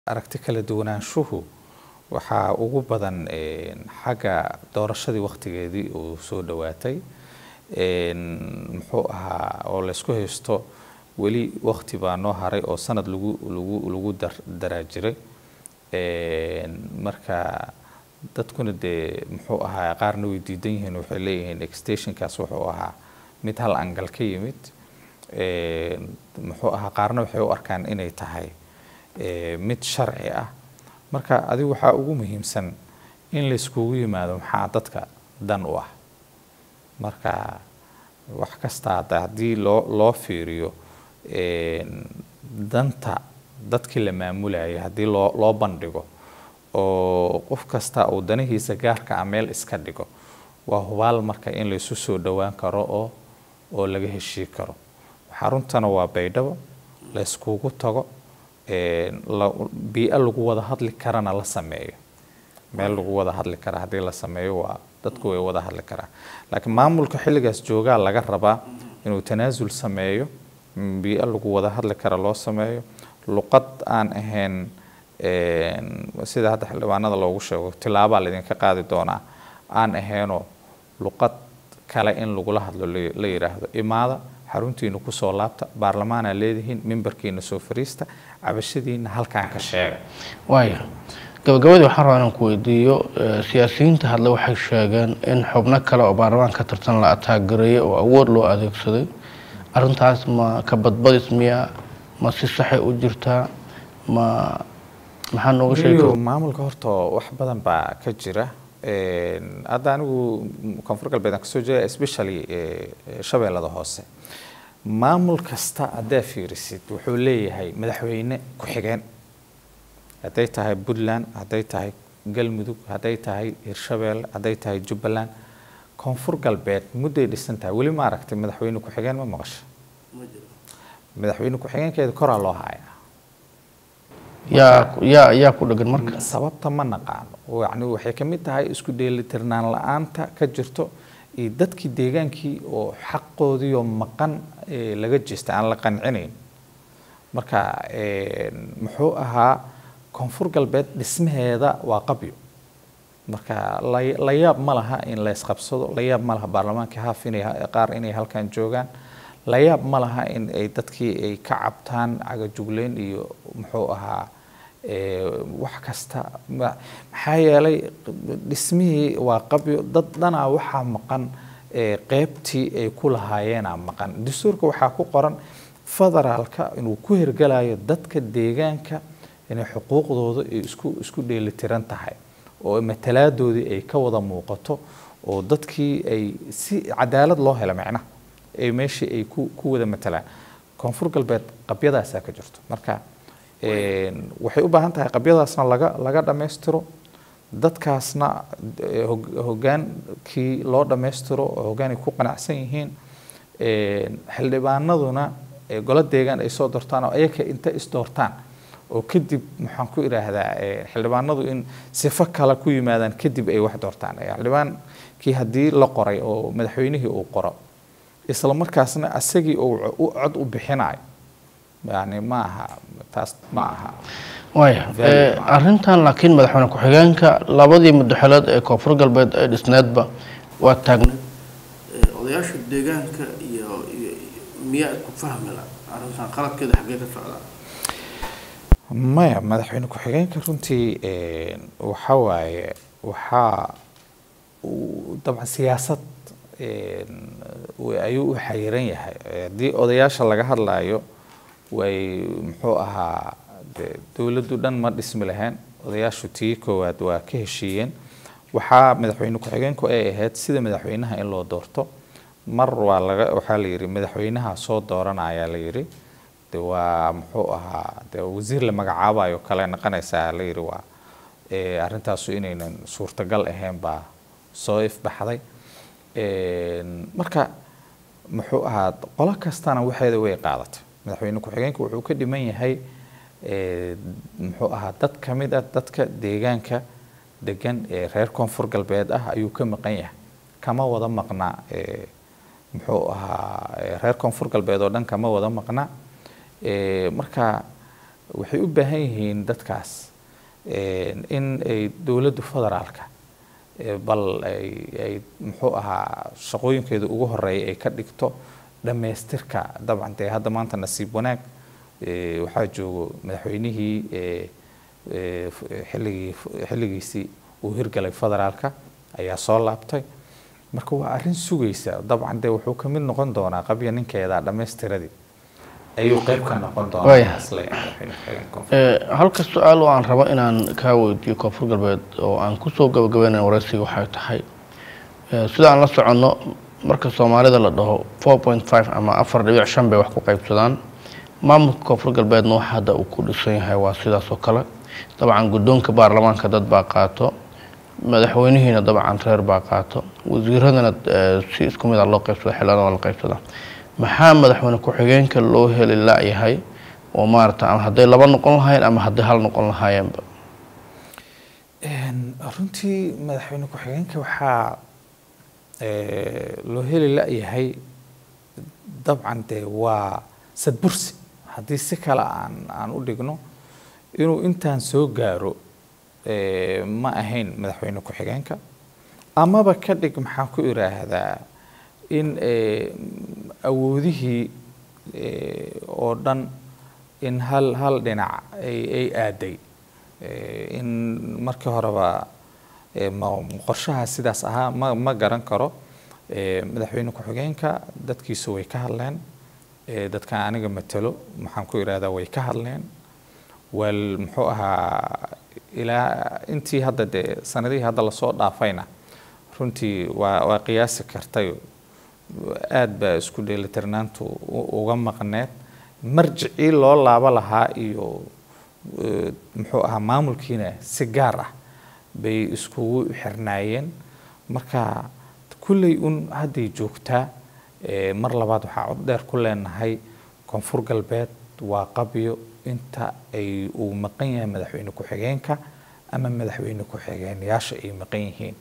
aragti kala duwanaanshuhu waxaa ugu badan xagga doorashadii waktigeedii uu soo dhowaatay muxuu ahaa oo laysku haysto weli wakti baa noo haray oo sanad lagu lagu lagu daraa jiray marka dadkuna dee muxuu ahaa qaarna way diidan yihiin waxay leeyihiin extensionkaas wuxuu ahaa mid hal angal ka yimid muxuu ahaa qaarna waxay u arkaan inay tahay mid sharci ah marka adigu waxaa ugu muhiimsan in layskugu yimaado maxaa dadka dan u ah marka wax kasta hadda haddii loo loo fiiriyo danta dadkii la maamulayay haddii loo loo bandhigo oo qof kasta uu danihiisa gaarka ah meel iska dhigo waa hubaal marka in laysu soo dhowaan karo oo oo laga heshii karo xaruntana waa baydhabo layskugu tago bii-a lagu wada hadli karana la sameeyo meel lagu wada hadli kara haddii la sameeyo waa dadku way wada hadli karaa laakiin maamulka xilligaas joogaa laga rabaa inuu tanaasul sameeyo bii-a lagu wada hadli kara loo sameeyo luqad aan ahayn sida hadda xildhibaanada loogu sheego tilaabaa laydinka qaadi doonaa aan ahaynoo luqad kale in lagula hadlo la yidhaahdo imaada xaruntiina kusoo laabta baarlamaanaa leedihiin mimbarkiina soo fariista cabashadiina halkaan ka sheega waaya gabagabadii waxaan rabaa inaan ku weydiiyo siyaasiyiinta hadle waxay sheegeen in xubno kale oo baarlamaan ka tirsan la ataagareeyay oo awood loo adeegsaday arrintaas ma ka badbadis miya ma si saxay u jirtaa ma maxaa nooga sheegi maamulka horta wax badan baa ka jira hadda anigu koonfur galbeed aan kasoo jeeda especially shabeellada hoose maamul kasta haddaa fiirisid wuxuu leeyahay madaxweyne ku-xigeen hadday tahay puntland hadday tahay galmudug hadday tahay hirshabeelle hadday tahay jubbaland koonfur galbeed mudday dhisan tahay weli ma aragtay madaxweyne ku-xigeen ma maqasho madaxweyne ku-xigeenkeeda koraa loo hayaa yaa yaa yaa ku dhagan marka sababta ma naqaano yani waxay ka mid tahay isku dheelitirnaan la-aanta ka jirto iyo dadkii deegaankii oo xaqoodiioo maqan laga jeesta aan la qancinayn marka muxuu ahaa koonfur galbeed dhismaheeda waa qabyo marka la yaab ma laha in la isqabsado la yaab ma laha baarlamaanka haaf inay qaar inay halkan joogaan la yaab ma laha in ay dadkii ay ka cabtaan cagajugleyn iyo muxuu ahaa wax kasta maxaa yeelay dhismihii waa qabyo dad dhanaa waxaa maqan qeybtii ay ku lahaayeenaa maqan dastuurka waxaa ku qoran federaalka inuu ku hirgalayo dadka deegaanka inay xuquuqdooda ay isku isku dheelitiran tahay oo matalaadoodii ay ka wada muuqato oo dadkii ay si cadaalad loo helo macnaha ay meeshii ay ku ku wada matalaan koonfur galbeed qabyadaasaa ka jirto marka waxay u baahan tahay qabyadaasna laga laga dhammaystiro dadkaasna hogaankii loo dhammaystiro oo hoggaan ay ku qanacsan yihiin xildhibaanaduna golo deegaan ay soo doortaan oo ayaka inta isdoortaan oo kadib maxaan ku idhaahdaa xildhibaanadu in sifo kale ku yimaadaan kadib ay wax doortaan xildhibaankii haddii la qoray oo madaxweynihii uu qoro isla markaasna asagii uu cod u bixinayo yani ma aha taas ma aha waaya arrintan laakiin madaxweyne ku-xigeenka labadii madaxweyneed ee koonfur galbeed ee dhisneedba waa taagneed odayaasha deegaanka iyo miyaa isku fahmila arrintan qaladkeeda xaggee ka socdaa maya madaxweyne ku-xigeenka runtii waxa waaye waxaa dabcan siyaasad ayuu u xayiran yahay haddii odayaasha laga hadlayo way muxuu ahaa dowladdu dhan ma dhismi lahayn odayaashu tii koowaad waa ka heshiiyeen waxaa madaxweyne ku-xigeenku ay ahayd sida madaxweynaha in loo doorto mar waa laga waxaa la yidhi madaxweynaha soo dooranaya la yidhi de waa muxuu ahaa de wasiir la magacaabayo kale noqonaysaa la yidhi waa arrintaasu inaynan suurtagal ahayn baa soo ifbaxday marka muxuu ahaa qolo kastana waxeeda way qaadatay madaxweyne ku-xigeenka wuxuu ka dhiman yahay muxuu ahaa dad ka mid ah dadka deegaanka degan ee reer koonfur galbeed ah ayuu ka maqan yahay kama wada maqnaa muxuu ahaa reer koonfur galbeed oo dhan kama wada maqnaa marka waxay u baahan yihiin dadkaas in ay dowladda federaalka bal ay ay muxuu ahaa shaqooyinkeeda ugu horeeya ay ka dhigto dhammaystirka dabcan dee hadda maanta nasiib wanaag waxaa joogo madaxweynihii xilligii xilligiisii uu hirgalay federaalka ayaa soo laabtay marka waa arrin sugaysa dabcan dee wuxuu ka mid noqon doonaa qabya ninkeeda dhammaystiradii ayuu qayb ka noqon doonaa halka su-aal oo aan rabo inaan kaa weydiiyo koonfur galbeed oo aan kusoo gabagabeynaya waraysiga waxay tahay sida aan la soconno marka soomaalida la dhaho four point five ama afar dhibic shan bay wax ku qaybsadaan maamulka koonfur galbeedna waxa hadda uu ku dhisan yahay waa sidaas oo kale dabcan guddoonka baarlamaanka dad baa qaato madaxweynihiina dabcan reer baa qaato wasiiradana si isku mid a loo qaybsada xildhibaan waa la qaybsadaa maxaa madaxweyne ku-xigeenka loo heli la-yahay oo maarata ama hadday laba noqon lahaayeen ama hadday hal noqon lahaayeenba runtii madaxweyne ku-xigeenka waxaa loo heli la-yahay dabcan dee waa sadbursi haddii si kale aan aan u dhigno inuu intaan soo gaaro ma ahayn madaxweyne ku-xigeenka amaba ka dhig maxaan ku iraahdaa in awoodihii oo dhan in hal hal dhinac ay aaday in markii horeba qorshaha sidaas ahaa ma ma garan karo madaxweyne ku-xigeenka dadkiisu way ka hadleen dadkan aniga matalo maxaan ku irahdaa way ka hadleen wal muxuu ahaa ilaa intii hadda dee sanadihii hadda lasoo dhaafayna runtii waa waa qiyaasi kartay aad baa isku dheelitirnaantu uga maqneed marjicii loo laabo lahaa iyo muxuu ahaa maamulkiina si gaar ah bay iskugu xirnaayeen marka kulley un hadday joogtaa mar labaad waxaa cod dheer ku leenahay koonfur galbeed waa qabyo inta ay uu maqan yahay madaxweyne ku-xigeenka ama madaxweyne ku-xigeenyaasha ay maqan yihiin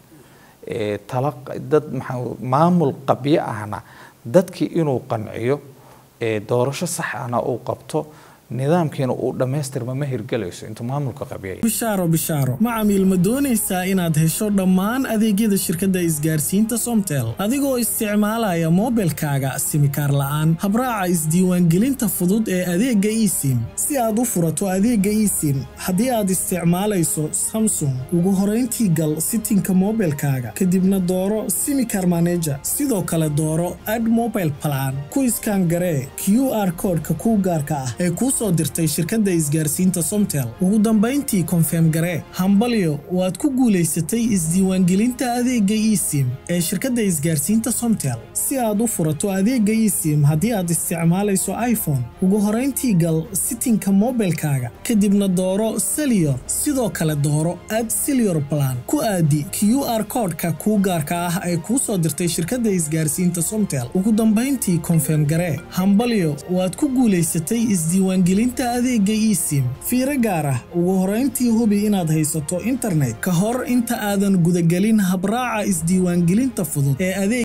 tala dad maxaa maamul qabyo ahna dadkii inuu qanciyo doorasho sax ahna uu qabto nidaamkiina uu dhammaystirma ma hirgelayso intuu maamulka qabyaya bishaaro bishaaro macamiil ma doonaysaa inaad hesho dhammaan adeegyada shirkadda isgaarsiinta somtel adigoo isticmaalaya moobilkaaga simikaar la'aan habraaca isdiiwaangelinta fudud ee adeegga esim si aad u furato adeegga esim haddii aad isticmaalayso samsung ugu horayntii gal sitinka moobilkaaga kadibna dooro simikar maneja sidoo kale dooro ad mobile plan ku iskaan garee q r koodhka kuu gaarka ah ee kuu soo dirtay shirkadda isgaarsiinta somtel ugu dambayntii konfeem garee hambalyo waad ku guulaysatay isdiiwaangelinta adeegga esim ee shirkadda isgaarsiinta somtel si aad u furato adeegga esim haddii aad isticmaalayso iphone ugu horayntii gal sitinka moobilkaaga kadibna dooro seliyor sidoo kale dooro ad seliyor plan ku aadi q r koodhka kuu gaarka ah ee kuu soo dirtay shirkadda isgaarsiinta somtel ugu dambayntii konfeem garee hambalyo waad ku guulaysatay isdiiwaangelinta adeegga esim fiiro gaar ah ugu horayntii hubi inaad haysato internet ka hor inta aadan gudagelin habraaca isdiiwaangelinta fudud ee adeeg